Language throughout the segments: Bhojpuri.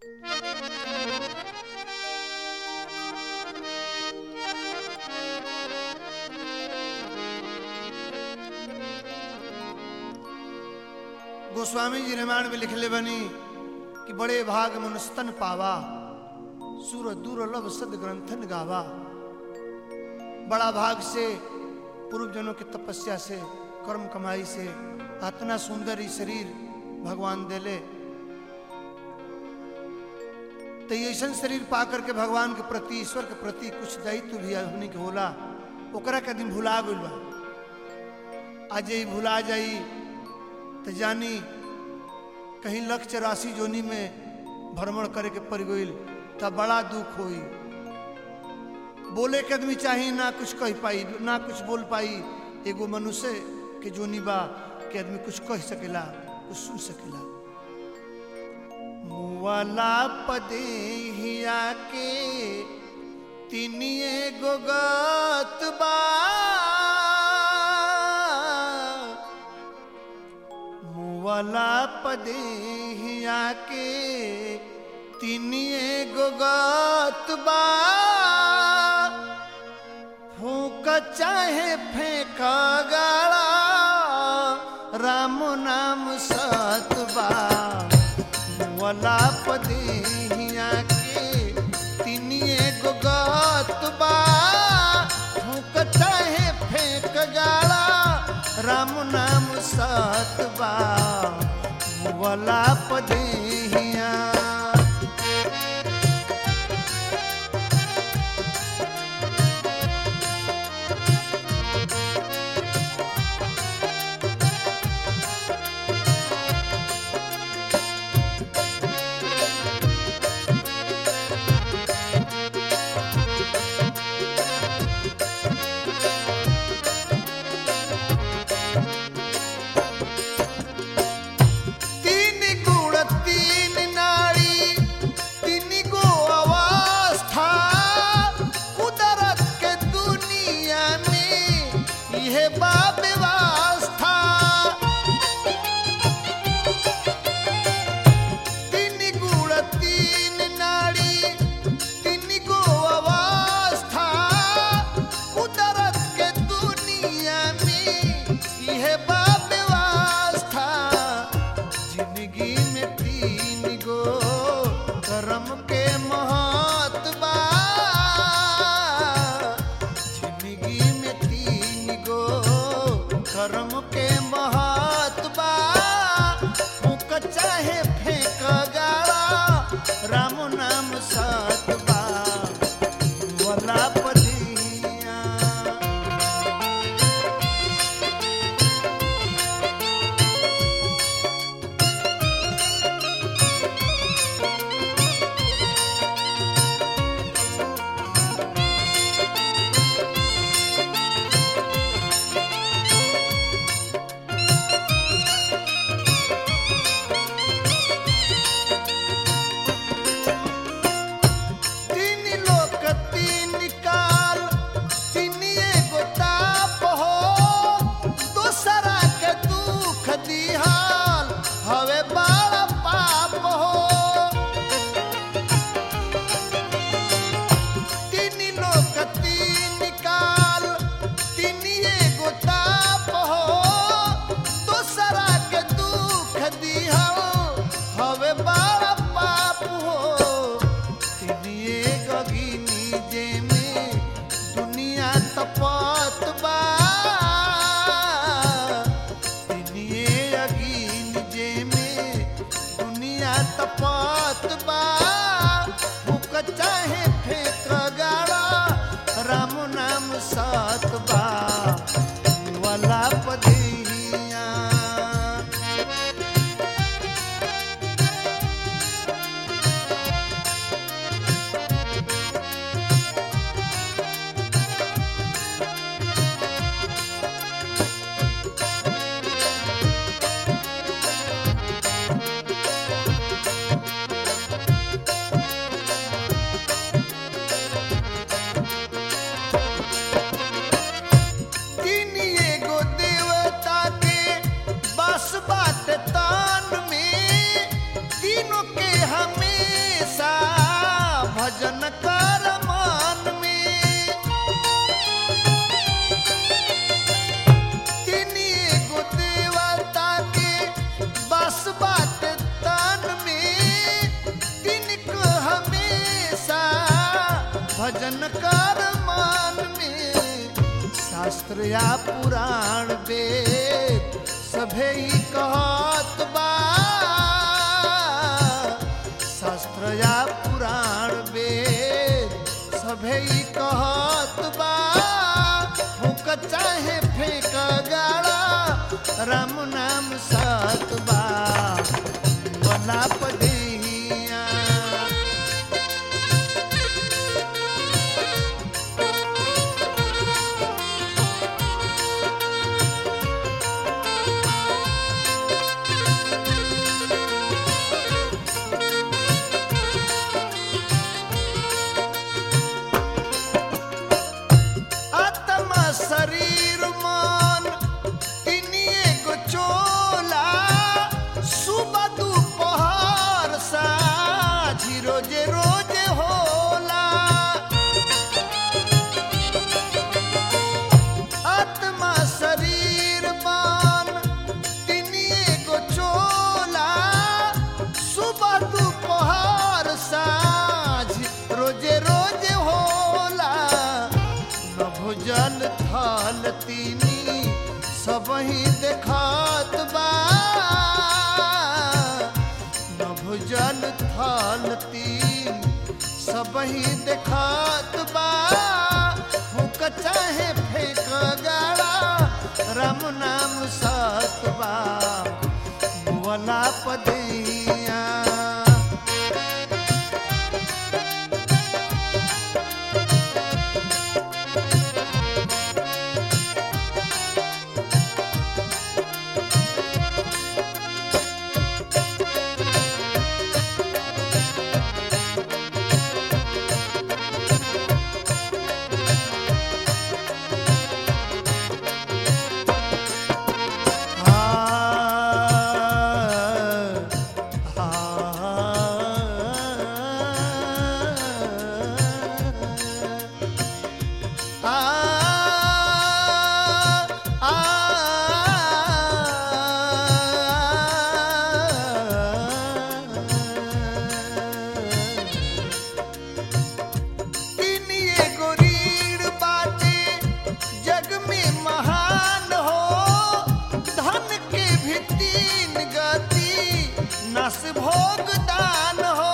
गोस्वामी जी रामायण में लिखले बनी कि बड़े भाग मनुस्तन पावा सुर दुर्लभ सद ग्रंथन गावा बड़ा भाग से पूर्व जनों की तपस्या से कर्म कमाई से इतना सुंदर ही शरीर भगवान देले तो ये ऐसा शरीर पा करके भगवान के प्रति ईश्वर के प्रति कुछ दायित्व भी हमने के होला ओकरा के दिन भुला गइल बा आज ये भुला जाई तो जानी कहीं लख चौरासी जोनी में भ्रमण करे के पड़ गई तब बड़ा दुख होई बोले के आदमी चाहिए ना कुछ कह पाई ना कुछ बोल पाई एगो मनुष्य के जोनी बा के आदमी कुछ कह सकेला कुछ सुन सकेला मुवाला पदे हिया के तिनिए गोगत बा मुवाला पदे हिया के तिनिए गोगत बा फूक चाहे फेंक गाड़ा राम नाम सतबा वला पदिया के तिनिए गोगत बा फूक चाहे फेंक गाड़ा राम नाम सतबा वला पदिया तीन गुण तीन नाड़ी तीन गो अवस्था कुदरत के दुनिया में यह बा व्यवस्था तीन गुण तीन नाड़ी तीन गो अवस्था कुदरत के दुनिया में यह बा व्यवस्था जिंदगी में तीन गो कर्म के महत्व जिंदगी में तीन गो कर्म के महत्व फूक चाहे फेंक गाड़ा राम नाम सतबा वला पदिया तीन लोक तीन काल तीन एगो ताप हो दूसरा के दुख दिहाल हवे बड़ा पाप हो तीन लोक तीन काल तीन एगो ताप हो दूसरा के दुख दिहाल हवे बड़ा पाप हो तिनिए गगिनी जेमे दुनिया तपत बा तिनिए अगिन जेमे दुनिया तपत बा फूक चाहे फेंक गाड़ा राम नाम सतबा वाला पदिया भजन कर मान में शास्त्र या पुराण वेद सभे ही कहत बा शास्त्र या पुराण वेद सभे ही कहत बा फूक चाहे फेंक गाड़ा राम नाम सत बा वला पदिया आत्मा शरीर मन तिनिए को चोला सुबह दोपहर साझी रोजे रोजे होला आत्मा शरीर मन तिनिए को चोला सुबह दोपहर साझ रोजे रोजे होला न भुजल थल तीनी सब ही देखत बा न भुजल थल तीन सब ही देखत बा फूक चाहे फेंक गाड़ा राम नाम सत बा वला पदिया तिनिए गो रीढ़ बाटे जग में महान हो धन के भी तीन गति नस भोग दान हो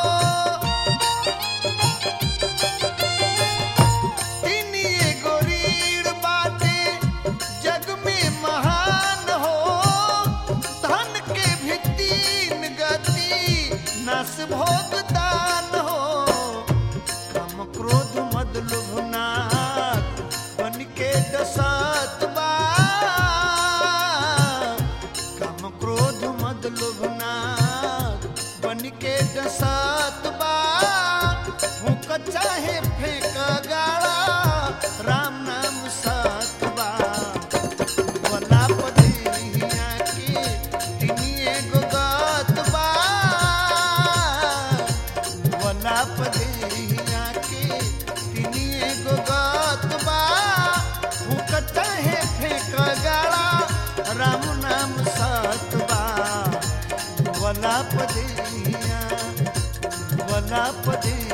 तिनिए गो रीढ़ बाटे जग में महान हो धन के भी तीन गति नस भोग दान हो काम क्रोध मद लोभनाथ बन के डसात बा काम क्रोध मद लोभनाथ बन के डसात बा फूक चाहे फेंक गाड़ा राम नाम सात बा वला पदिया के तिनिए गो गात बा वला पदिया के तिनिए गो गात बा फूक चाहे फेंक गाड़ा राम नाम सात बा वला पदिया वला पदिया